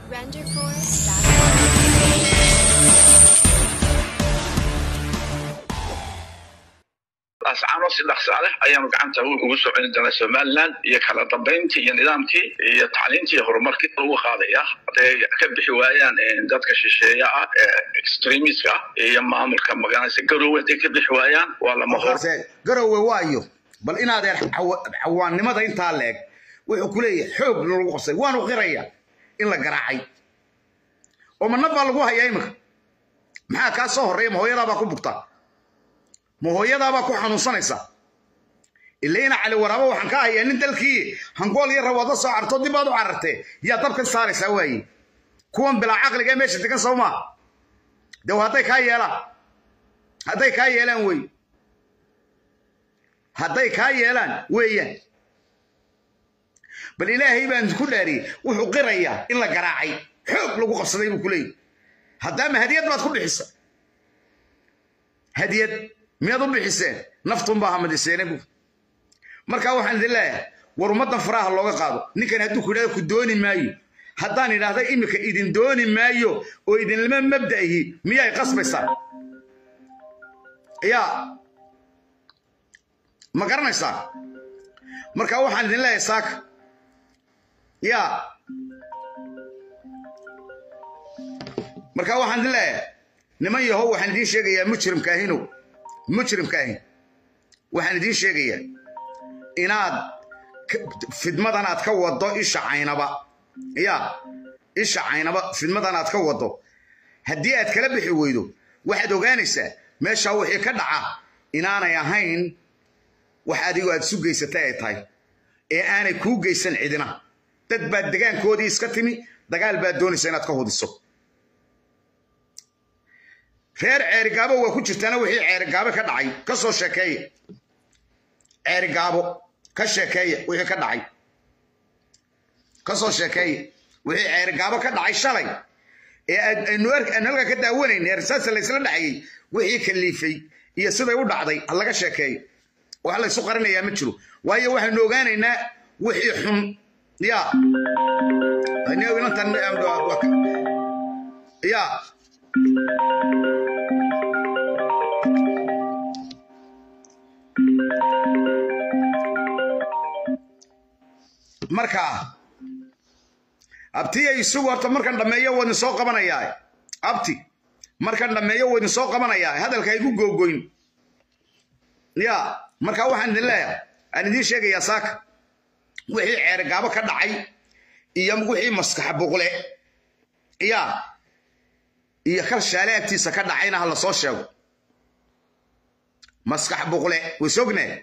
renderforce.com. ascaano si dhaqsaa leh ayaanu gacanta ugu soo celin doonaa somaliland iyo kala dambayntii iyo nidaamkii iyo tacliintii iyo horumarkii lagu qaadaya hadday ka bixi waayaan dadka shisheeya ah ee extremiska ah iyo maamulka magaranaysa garowe hadday ka bixi waayaan waa lama hor garowe waayo bal inaadeen cawaannimada intaa leeg wuxuu ku leeyahay xoog lagu qabsay waanu qiraya in la garaacay oo ma nab baa lagu hayaa iminka maxaa kaa soo horreeya ma hooyadaabaa ku bugtaa ma hooyadaabaa ku xanuunsanaysa ilayna cali waraabo waxaan ka hayaa nin dalkii hangool iyo rawaad la soo carto dib baad u carartee yaa dabkan saaraysaa waaye kuwan bilaa caqliga ee meesha degan soo maa de hadday kaa yeelaan hadday kaa yeelaan wey hadday kaa yeelaan weeyaan bal ilaahay baan ku dhaariyey wuxuu qirayaa in la garaacay xoog lagu qabsaday buu ku leeyahy haddaama hadiyad baad ku bixisa hadiyad miyaad u bixiseen naftunbaa hamadiseene bu markaa waxaan idin leeyahay war ummaddan faraha looga qaado ninkan hadduu ku yidhahdo ku dooni maayo haddaan idhaahda iminka idin dooni maayo oo idinlama mabda'ihi miyay qasbaysaa yaa ma garanaysaa markaa waxaan idin leeyahay saaka yaa markaa waxaan idin leeyahay niman yahow waxaan idiin sheegayaa mujrimkaahinow mujrimkaahin waxaan idiin sheegayaa inaad fidmadan aad ka waddo isha caynaba yaa isha caynaba fidmadan aad ka waddo haddii aad kala bixi weydo waxaad ogaanaysaa meeshaa wixii ka dhaca inaanay ahayn wax adigu aad isu geysatay ay tahay ee aanay kuu geysan cidina dad baad degaankoodii iska timi dagaal baad doonaysa inaad ka hudiso reer ceerigaabo waa ku jirtaana wixii ceerigaabo ka dhacay ka soo sheekeeya ceerigaabo ka sheekeeya wixii ka dhacay ka soo sheekeeya wixii ceerigaabo ka dhacay shalay ee aynu halka ka daawanayn ee rasaasa laysla dhacayey wixii kaliifay iyo siday u dhacday ha laga sheekeeyo wax laysu qarinayaa ma jiro waayo waxaynu ogaanaynaa wixii xun ya ya markaa abti ay isugu horta markan dhammeeyo waa idin soo qabanayaa abti markan dhammeeyo waa idin soo qabanayaa hadalka igu googoyn ya markaa waxaan idin leeyahay aan idiin sheegayaa saaka wixii ceerigaabo ka dhacay iyo wixii maskaxa buqle ya iyo kalshaale agtiisa ka dhacayna ha la soo sheego maskax buqle way sognahay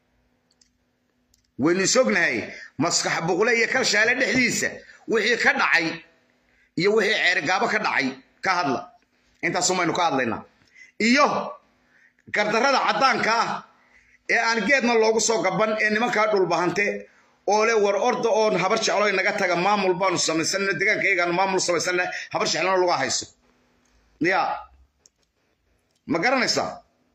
waynu sognahay maskax buqle iyo kalshaale dhexdiisa wixii ka dhacay iyo wixii ceerigaabo ka dhacay ka hadla intaasumaynu ka hadlaynaa iyo gardarrada caddaanka ah ee aan geedna loogu soo gaban ee nimankaa dhulbahante oo le war orda oon habar jeclo inaga taga maamul baanu samaysana degaankayagaan maamul samaysana habar jeclona lagu hayso ya ma garanaysaa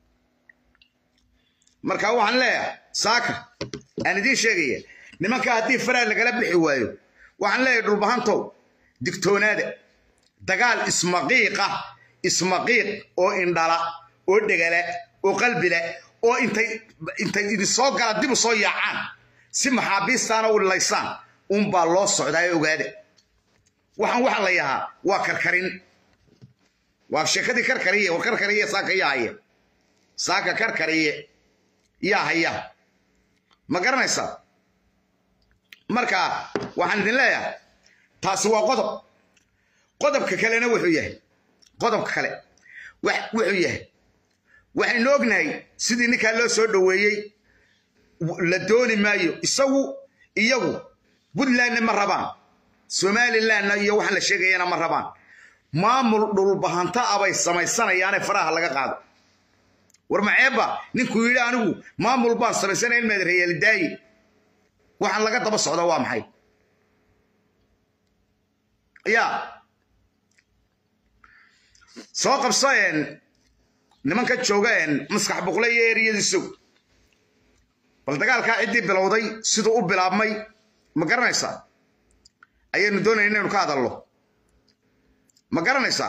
marka waxaan leeyahay saaka aan idiin sheegaya nimanka haddii faraa lagala bixi waayo waxaan leeyahay dhulbahantow digtoonaada dagaal ismaqiiqa ismaqiiq oo indhala oo dhegala oo qalbila oo intay intay idin soo gala dib u soo yaacaan si maxaabiistaana u laysaan unbaa loo socdaa ee ogaada waxaan waxa la yahaa waa karkarin waa sheekadii karkariye war karkariye saaka yaa haya saaka karkariye yaa haya ma garanaysaa marka waxaan idin leeyahay taasi waa qodob qodobka kalena wuxuu yahay qodobka kale wuxuu yahay waxaynu ognahay sidii ninkaa loo soo dhoweeyey la dooni maayo isagu iyagu puntlandna ma rabaan somalilandna iyo waxaan la sheegayana ma rabaan maamul dhulbahanta abay samaysanayaane faraha laga qaado war maceebba ninkuu yidhi anigu maamul baan samaysanaya in maadreeyaalidaaye waxaan laga daba socda waa maxay ya soo qabso nimanka jooga maskax buqle iyo eriyadiisow bal dagaalkaa ciddii bilowday siduu u bilaabmay ma garanaysaa ayaynu doonayna inaynu ka hadalno ma garanaysaa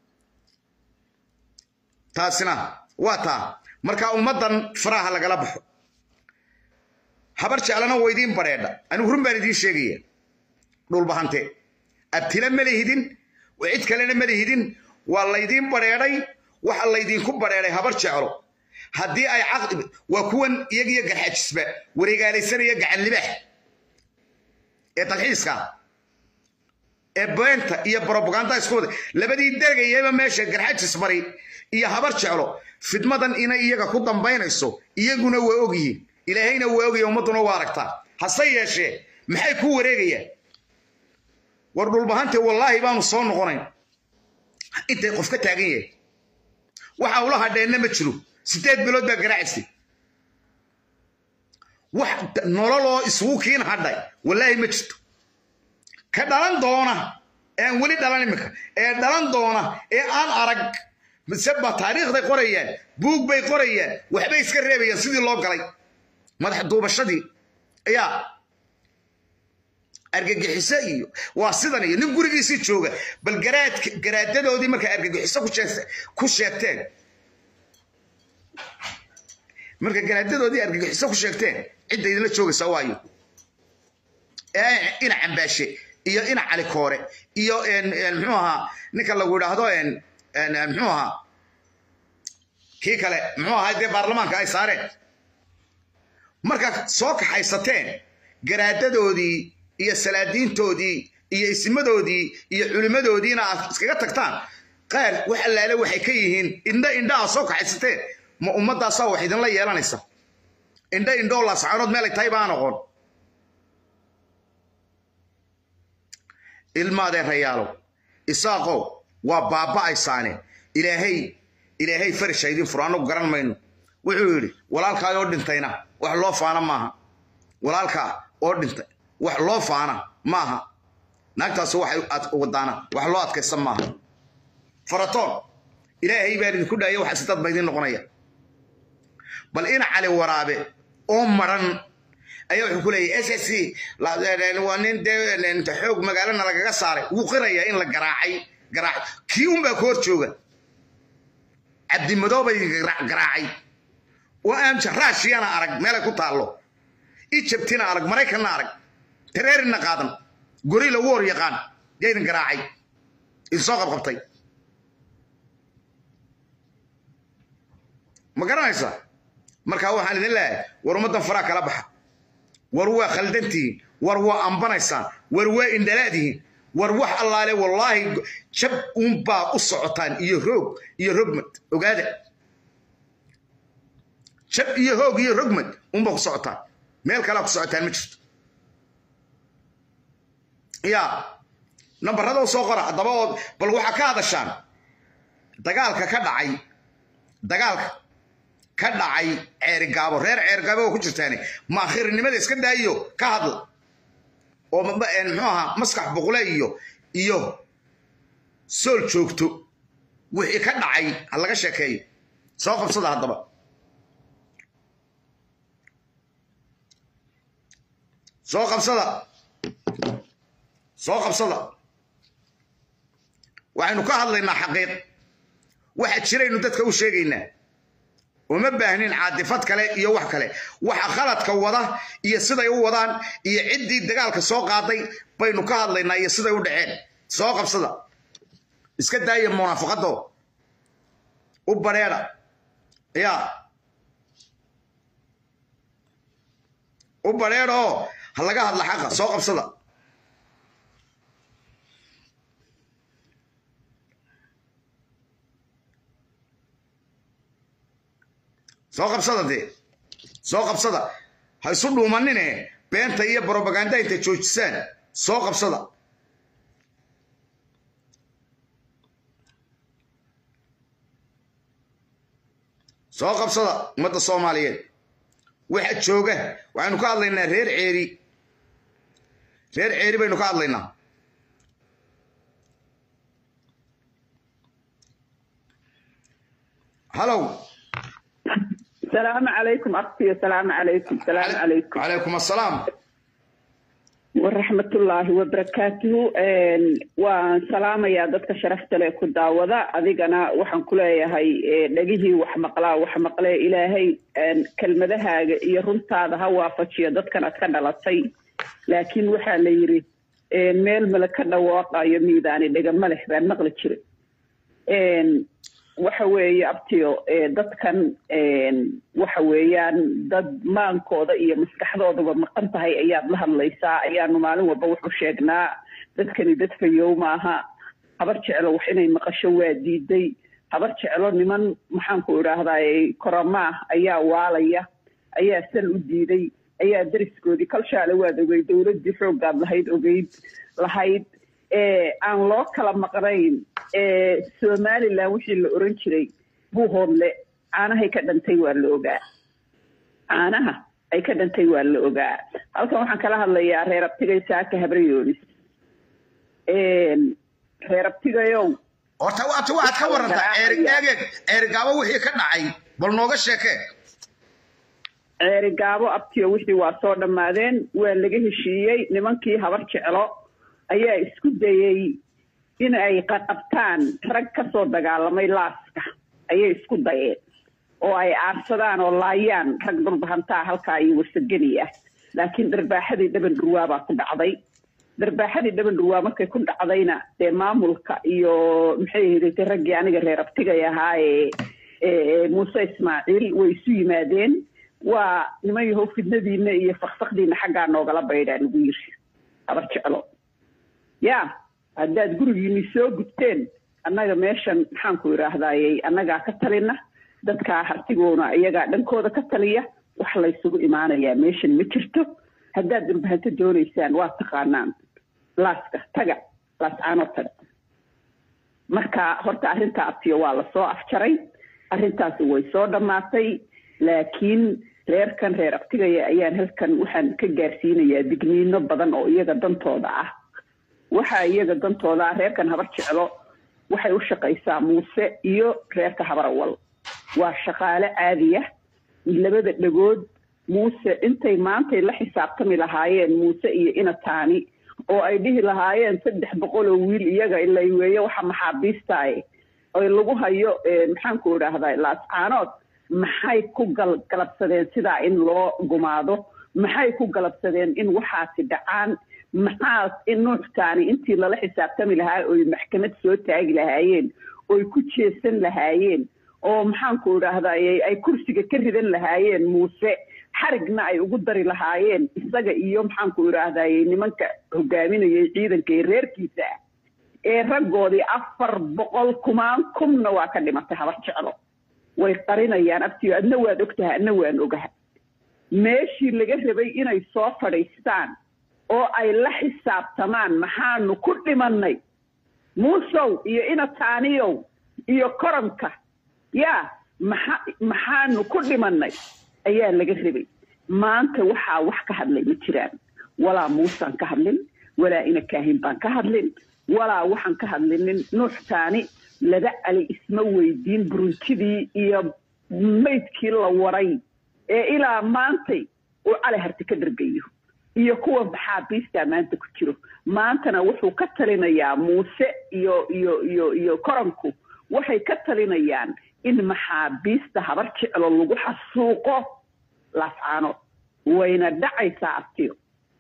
taasina waa taa marka ummaddan faraha lagala baxo habar jeclana waa idiin badheedha anigu run baan idiin sheegaya dhulbahante abtila ma lihidin cid kalena ma lihidin waa laydiin badheedhay waxa laydinku badheedhay habar jeclo haddii ay caqli waa kuwan iyagiyo garxajisba wareegaalaysanaya gacan libaax ee dalxiiska ee beenta iyo brobaganda isku wada labadii dergayaba meesha garxajis bari iyo habar jeclo fidmadan inay iyaga ku dambaynayso iyaguna waa ogyihiin ilaahayna waa ogaya ummadduna waa aragtaa hase yeeshee maxay ku wareegayaan war dhulbahante wallaahi baanu soo noqonayn intay qof ka taagan yahay waxa ula hadheenna ma jiro sideed bilood baa garaacistay wax nololoo isugu kiin hadhay wallaahi ma jirto ka dhalan doona ean weli dhalan iminka ee dhalan doona ee aan arag mise ba taariikhday qorayaan buug bay qorayaan waxbay iska reebayaan sidii loo galay madax duubashadii ayaa argagixiso iyo waa sidan iyo nin gurigiisii jooga bal garaad garaadadoodii markay argagixiso ku sheegteen markay garaadadoodii argagixiso ku sheegteen cidda idinla joogaysa waayo ina cambaashe iyo ina cali koore iyo muxuu ahaa ninka lagu idhaahdo muxuu ahaa kii kale muxuu ahaa dee baarlamaanka ay saareen markaad soo kaxaysateen garaadadoodii iyo salaadiintoodii iyo isimadoodii iyo culimmadoodiina aad iskaga tagtaan qaar wax allaale waxay ka yihiin indho indho aad soo kaxaysateen ma ummaddaasaa wax idinla yeelanaysa indho indhoo laascaanood meelay tahay baan aqoon ilmaadee rayaalow isaaqow waa baaba'aysaane ilaahay ilaahay farisha idin furo annagu garan mayno wuxuu yidhi walaalkaa oo dhintayna wax loo faana maaha walaalkaa oo dhintay wax loo faana maaha naagtaas waxay wadaana wax loo adkaysan maaha faratoon ilaahay baan idinku dhaaya waxa sidad ba idin noqonaya bal ina cali waraabe oo maran ayaa wuxuu ku leeyahay s s c waa nin dee xoog magaalana lagaga saaray wuu qirayaa in la garaacay garaac kii unbaa ku hor jooga cabdimadoobay garaacay oo aamja raashiyana arag meelay ku taallo ijabtina arag maraykanna arag tareerinna qaadan gorila woor yaqaan yaa idin garaacay idin soo qabqabtay ma garanaysaa markaa waxaan idin leeyahay war ummaddan faraa kala baxa war waa khaldantihiin war waa ambanaysaan war waa indhalaadihiin war wax allaale wallaahi jab uunbaa u socotaan iyo roog iyo rogmad ogaada jab iyo hoog iyo rogmad uunbaa ku socotaan meel kalea ku socotaan ma jirto yaa nambarada u soo qora haddaba ood bal waxaa ka hadashaan dagaalka ka dhacay dagaalka ka dhacay ceerigaabo reer ceerigaabo oo ku jirtaane maakhirinimada iska daayo ka hadla oo muxuu ahaa maskax boqle iyo iyo sool joogto wixii ka dhacay ha laga sheekeeyo soo qabsada haddaba soo qabsada soo qabsada waxaynu ka hadlaynaa xaqiiq waxa jiraynu dadka u sheegaynaa uma baahnin caadifad kale iyo wax kale waxa khaladka wada iyo siday u wadaan iyo ciddii dagaalka soo qaaday baynu ka hadlaynaa iyo siday u dhaceen soo qabsada iska daaya munaafaqado u bareera yaa u bareera oo ha laga hadla xaqa soo qabsada soo qabsada dee soo qabsada ha isu dhuumanine beenta iyo brobaganda intay joojisaan soo qabsada soo qabsada ummadda soomaaliyeed waxa jooga waxaynu ka hadlaynaa reer ceeri reer ceeri baynu ka hadlaynaa halow السلام عليكم أختي السلام عليكم السلام عليكم عليكم السلام waraxmatullaahi wabarakaatuhu waan salaamayaa dadka sharafta leh ku daawada adigana waxaan ku leeyahay dhegihii wax maqlaa wax maqlee ilaahay kelmadahaaga iyo runtaada ha waafajiyo dadkan aad ka dhalatay laakiin waxaa la yidhi meel male ka dhawaaqayo miidaani dhegama leh baan maqli jira waxa weeye abtiyo dadkan waxa weeyaan dad maankooda iyo maskaxdoodaba maqan tahay ayaad la hadlaysaa ayaanu maalin walba wuxu sheegnaa dadkani dad fayow maaha habar jeclo wax inay maqasho waa diiday habar jeclo niman maxaanku idhaahdaa koramaah ayaa waalaya ayaa sal u diiday ayaa dariskoodii kalshaale waad ogeyd dowladdii xooggaad lahayd ogeyd lahayd aan loo kala maqnayn somalilan wixii la oran jiray buuhoodle caanahay ka dhantay waa la ogaa caanaha ay ka dhantay waa la ogaa halkan waxaan kala hadlayaa reer abtigay saaka habrayoonis reer abtigayow horta waata waxaad ka warantaa eerigeeg eerigaabo wixii ka dhacay bal nooga sheekee ceerigaabo abtiyo wixii waa soo dhammaadeen waa laga heshiiyey nimankii habar jeclo ayaa isku dayey in ay qaqabtaan rag ka soo dagaalamay laaska ayay isku dayeen oo ay aarsadaan oo laayaan rag dhulbahantaa halkaa iyo warsageni ah laakiin dharbaaxadii dhaban dhurwaa baa ku dhacday dharbaaxadii dhaban dhurwaa markay ku dhacdayna dee maamulka iyo maxay ahaydee raggii aniga reer abtigay ahaa ee muuse ismaaciil way isu yimaadeen waa niman yahow fidnadiina iyo fakfakdiina xaggaa noogala baydhaa lagu yiri habar jeclo ya haddaad gurigiini soo gubteen annaga meeshan maxaanku idhaahdayey annagaa ka talina dadkaa hartigoona iyagaa dhankooda ka taliya wax laysugu imaanayaa meeshan ma jirto haddaad dhulbahanto doonaysaan waa taqaanaan laaska taga laascaanoo taga marka horta arrintaa abtiyo waa lasoo afjaray arrintaasi way soo dhammaatay laakiin reerkan reer abtigaya ayaan halkan waxaan ka gaarsiinayaa digniino badan oo iyaga dantooda ah waxaa iyaga dantooda ah reerkan habar jeclo waxay u shaqaysaa muuse iyo reerka habar awal waa shaqaale caadiya labada dhagood muuse intay maantay la xisaabtami lahaayeen muuse iyo inataani oo ay dhihi lahaayeen saddex boqol oo wiil iyaga ilay weeye waxa maxaabiistaaye oy lagu hayo maxaanku idhaahdaa laascaanood maxay ku galabsadeen sidaa in loo gumaado maxay ku galabsadeen in waxaasi dhacaan maxaas in nuuxtaani intii lala xisaabtami lahaa oy maxkamad soo taagi lahaayeen oy ku jeesan lahaayeen oo maxaanku idhaahdaye ay kursiga ka ridan lahaayeen muuse xarigna ay ugu dari lahaayeen isaga iyo maxaanku idhaahdaye nimanka hogaaminayay ciidanka ee reerkiisa ah ee raggoodii afar boqol kumaan kumna waa ka dhimatay habar jeclo way qarinayaan abtiyo adna waad ogtahay adna waan ogaha meeshii laga rabay inay soo fadhiistaan oo ay la xisaabtamaan maxaanu ku dhimannay muusow iyo inataaniyow iyo koranka yaa maxa maxaanu ku dhimannay ayaa laga rabay maanta waxaa wax ka hadlay ma jiraan walaa muusaan ka hadlin walaa ina kaahin baan ka hadlin walaa waxaan ka hadlinin nuuxtaani laba cali isma weydiin buruntidii iyo maydkii la waray ee ilaa maantay uu cali harti ka dhargayo iyo kuwa maxaabiistaa maanta ku jiro maantana wuxuu ka talinayaa muuse iyo iyo iyo iyo koranku waxay ka talinayaan in maxaabiista habar jeclo lagu xasuuqo laascaano wayna dhacaysaa abtiyo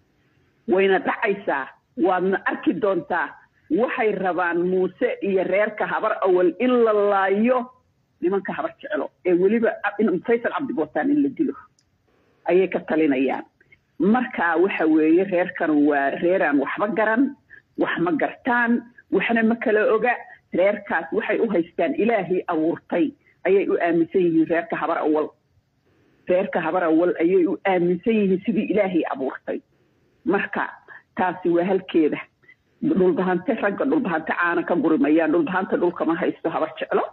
wayna dhacaysaa waadna arki doontaa waxay rabaan muuse iyo reerka habar awal in la laayo nimanka habar jeclo ee weliba faysal cabdibotaan in la dilo ayay ka talinayaan marka waxa weeye reerkan waa reeraan waxba garan wax ma gartaan waxna ma kala oga reerkaas waxay u haystaan ilaahii abuurtay ayay u aaminsan yihiin reerka habar awal reerka habar awal ayay u aaminsan yihiin sidii ilaahii abuurtay marka taasi waa halkeeda dhulbahante ragga dhulbahante caana ka gurimayaan dhulbahanta dhulkama haysto habar jeclo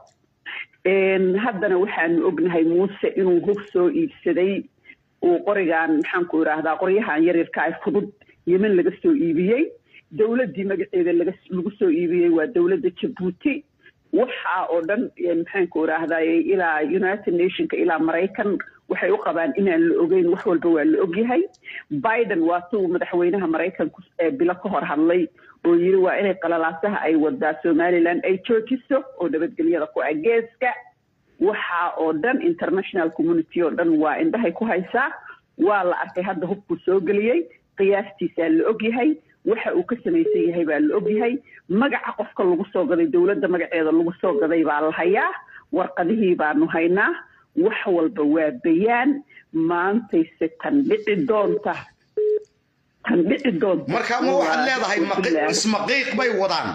haddana waxaanu ognahay muuse inuu hog soo iibsaday uu qorigan maxaanku idhaahdaa qoryahan yaryarka ay fudud yemen laga soo iibiyey dowladdii magaceeda lagu soo iibiyey waa dowladda jabuuti waxa oo dhan maxaanku idhaahdaye ilaa united nationka ilaa maraykan waxay u qabaan inaan la ogeyn wax walba waa la ogyahay biden waa si uu madaxweynaha maraykanku ee bilo ka hor hadlay oo yiri waa inay qalalaasaha ay wadaa somaliland ay joojiso oo nabadgelyada ku ah geeska waxaa oo dhan international community oo dhan waa indhahay ku haysaa waa la arkay hadda hubkuu soo geliyey qiyaastiisaa la ogyahay waxa uu ka samaysan yahay baa la ogyahay magaca qofka lagu soo gaday dowladda magaceeda lagu soo gaday baa la hayaa warqadihii baanu haynaa wax walba waa bayaan maantayse tan dhici doonta tan dhici doonta marka ma waxaad leedahay maqi- ismaqiiq bay wadaan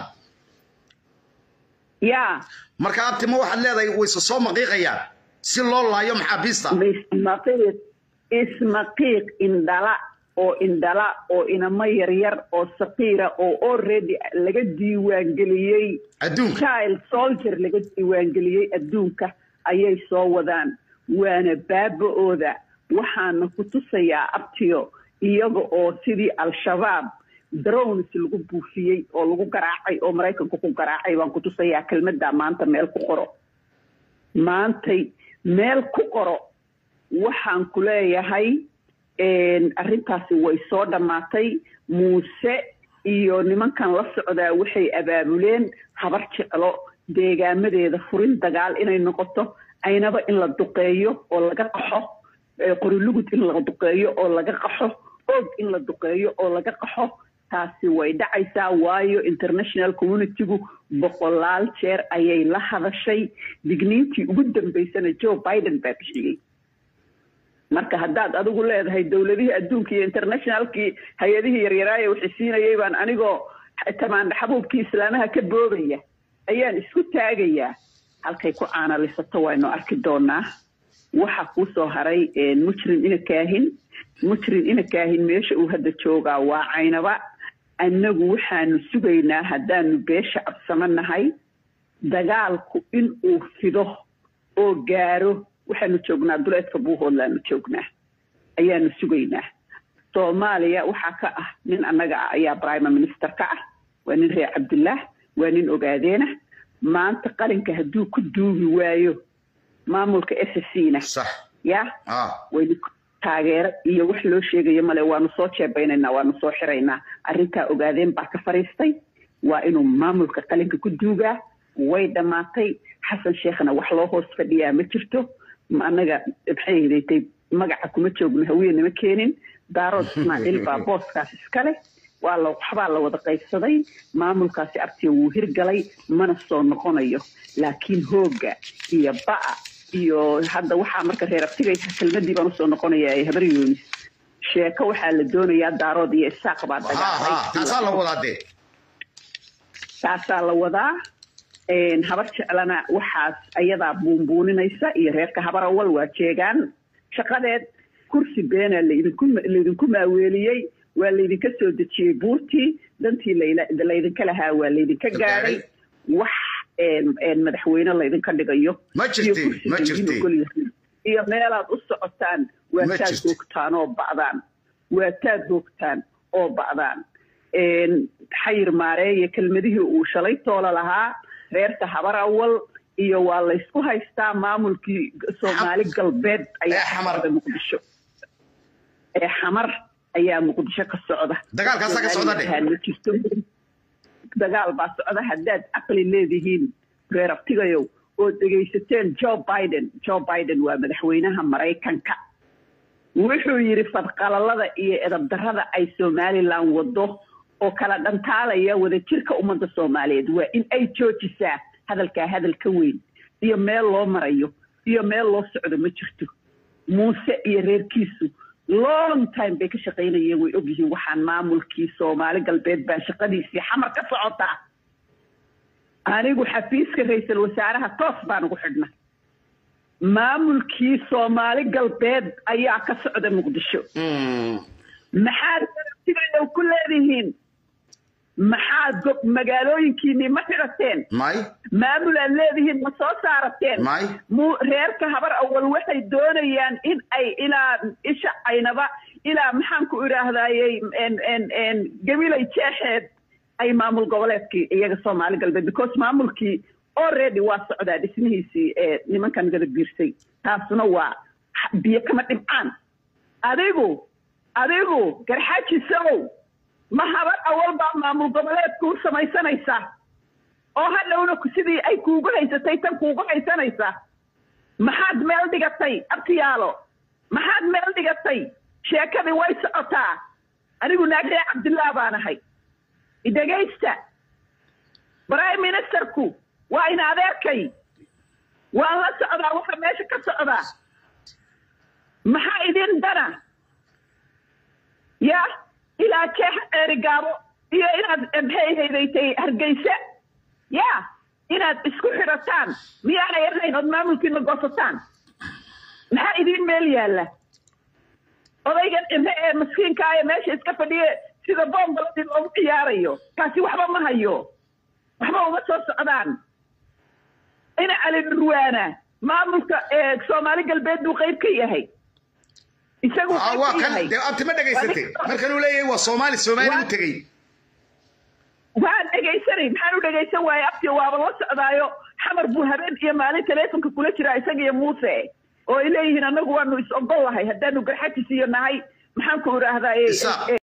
yaa marka abti ma waxaad leedahay wayse soo maqiiqayaan si loo laayo maxaabiista ismaqiiq ismaqiiq indhala oo indhala oo inamo yaryar oo saqiira oo already laga diiwaangeliyey adduunka child soldier laga diiwaangeliyey adduunka ayay soo wadaan waana baaba-ooda waxaana ku tusayaa abtiyo iyaga oo sidii al-shabaab drones lagu buufiyey oo lagu garaacay oo maraykanku ku garaacay baan ku tusayaa kelmadda maanta meel ku qoro maantay meel ku qoro waxaan ku leeyahay arrintaasi way soo dhammaatay muuse iyo nimankan la socdaa waxay abaabuleen habar jeclo deegaamadeeda furin dagaal inay noqoto aynaba in la duqeeyo oo laga qaxo qorilugud in la duqeeyo oo laga qaxo og in la duqeeyo oo laga qaxo taasi way dhacaysaa waayo international communitygu boqolaal jeer ayay la hadashay digniintii ugu dambaysana joe biden baa bixiyey marka haddaad adigu leedahay dowladihii adduunka iyo internationalkii hay-adihii yaryaraaye waxay siinayay baan anigoo tamaandha xabuubkii islaamaha ka boobaya ayaan isku taagayaa halkay ku caanalisato waynu arki doonaa waxa kuu soo haray mujrim ina kaahin mujrim ina kaahin meesha uu hadda joogaa waa caynaba annagu waxaanu sugaynaa haddaanu beesha cabsamanahay dagaalku in uu fido oo gaaro waxaanu joognaa duleedka buuhoodlaanu joognaa ayaanu sugaynaa soomaaliya waxaa ka ah nin annaga ah ayaa prime minister ka ah waa nin reer cabdullah waa nin ogaadeena maanta qalinka hadduu ku duugi waayo maamulka s c na sax ya ah waynu taageero iyo wax loo sheegayo male waanu soo jeebaynaynaa waanu soo xiraynaa arrintaa ogaadeen baa ka fariistay waa inuu maamulka qalinka ku duugaa way dhammaatay xasan sheekhna wax loo hoos fadhiyaa ma jirto ma annaga maxay hidatay magaca kuma joogno hawiyenima keenin daarood ismaaciil baa booskaas iskale waa la waxbaa la wada qaybsaday maamulkaasi abtiga wuu hirgalay mana soo noqonayo laakiin hoogga iyo ba'a iyo hadda waxaa marka reer abtigaysa kelmadii baan usoo noqonayaa ee habar yoonis sheeko waxaa la doonayaa daarood iyo isaaq baa ha ha taasaa la wadaa dee taasaa la wadaa habar jeclana waxaas ayadaa buunbuuninaysa iyo reerka habar awal waa jeegaan shaqadeed kursi beenaa laydinku laydinku maaweeliyey waa laydinka soo dejiyey buurtii dantii layla- laydinka lahaa waa laydinka gaadhay wax madaxweyne laydinka dhigayo Ma jirti, iyo kursi ma laydin jirti. ogol yahay. iyo meelaad u socotaan waa Ma taad jirti. hoogtaan oo ba'daan waa taad hoogtaan oo ba'daan xayir maareeye kelmadihii uu shalay toola lahaa reerka habar awal iyo waa laysku haystaa maamulkii soomaali galbeed ayaa Ee xamar. ka socda muqdisho ee xamar ayaa muqdisho ka socda Dagaalkaasaa ka socda dheh. ma jirto dagaal baa socda haddaad caqli leedihiin reer abtigayow oo dhegaysateen joe biden joe biden waa madaxweynaha maraykanka wuxuu yidhi fadqalalada iyo edabdarrada ay somalilan wado oo kala dhantaalaya wadajirka ummadda soomaaliyeed waa in ay joojisaa hadalkaa hadal ka weyn iyo meel loo marayo iyo meel loo socdo ma jirto muuse iyo reerkiisu long time bay ka shaqaynayeen way ogyihiin waxaan maamulkii soomaali galbeed baa shaqadiisii xamar ka socotaa anigu xafiiska ra-iisul wasaaraha toos baan ugu xidhna maamulkii soomaali galbeed ayaa ka socda muqdisho maxaad sidayow ku leedihiin maxaad go- magaalooyinkiinii ma xidhateen may maamul aad leedihiin ma soo saarateen may mu reerka habar awal waxay doonayaan in ay ilaa isha caynaba ilaa maxaan ku idhaahdayey en- en- en gabilay jeexeed ay maamul goboleedkii iyaga soomaali galbeed because maamulkii already waa socdaa dhismihiisii ee nimankan gada biirsay taasuna waa biyo kama dhibcaan adigu adigu garxaajisow ma habar awal baa maamul goboleedku u samaysanaysa oo hadhowna sidii ay kuugu haysatay tan kuugu haysanaysa maxaad meel dhigatay abtiyaalo maxaad meel dhigatay sheekadii way socotaa anigu naagee cabdillah baan ahay dhegaysta prime ministerku waa in adeerkay waan la socdaa waxa meesha ka socdaa maxaa idin dana ya ilaa jeex eerigaabo iyo inaad maxay haydaytay hargeysa ya inaad isku xidhataan miyaanay ahayn ood maamulkiina goosataan maxaa idin meel yaalla odaygan imre ee maskiinka ee meesha iska fadhiye sida boombaladii loogu ciyaarayo kaasi waxba ma hayo waxba uma soo socdaan ina cali dhurwaana maamulka soomaali galbeed buu qayb ka yahay isagu waa kan dee abti ma dhegaysatay markan uu leeyahay waa soomaali soomaali u tegey waan dhegaysanay maxaan u dhegaysan waaye abti waaba la socdaayo xamar buu habeen iyo maalin taleefonka kula jiraa isaga iyo muuse oo ay leeyihiin annagu waanu is ogol lahay haddaanu garxajis iyo nahay maxaan ku idhaahdaa